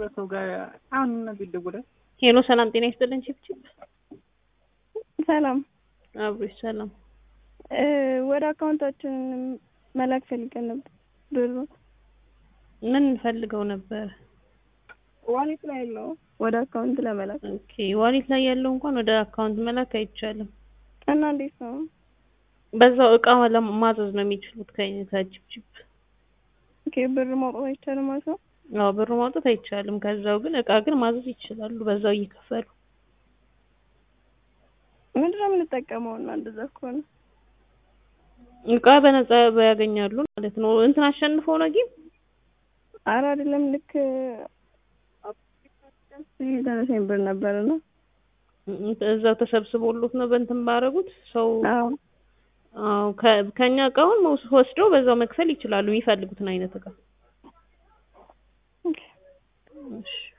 ሰው ጋር አሁን እነዚህ ይደውላል። ሄሎ ሰላም ጤና ይስጥልን። ቺፕቺፕ ሰላም አብሮሽ ሰላም እ ወደ አካውንታችን መላክ ፈልገን ነበር ብሩ ምን ፈልገው ነበር? ዋሌት ላይ ያለው ወደ አካውንት ለመላክ ኦኬ ዋሌት ላይ ያለው እንኳን ወደ አካውንት መላክ አይቻልም። እና እንዴት ነው? በዛው እቃ ለማዘዝ ነው የሚችሉት ከ- ከቺፕቺፕ ኦኬ ብር ማውጣት አይቻልም ማለት ነው? አዎ ብር ማውጣት አይቻልም። ከዛው ግን እቃ ግን ማዘዝ ይችላሉ በዛው እየከፈሉ ምንድን ነው የምንጠቀመው? እና እንደዛ ከሆነ እቃ በነፃ ያገኛሉ ማለት ነው። እንትን አሸንፈው ነው ግን አረ አይደለም ልክ ደረሰኝ ብር ነበር እና እዛው ተሰብስቦሎት ነው በእንትን ባረጉት ሰው አዎ አዎ ከ- ከኛ እቃውን መውስ- ወስደው በዛው መክፈል ይችላሉ የሚፈልጉትን አይነት እቃ። ኦኬ እሺ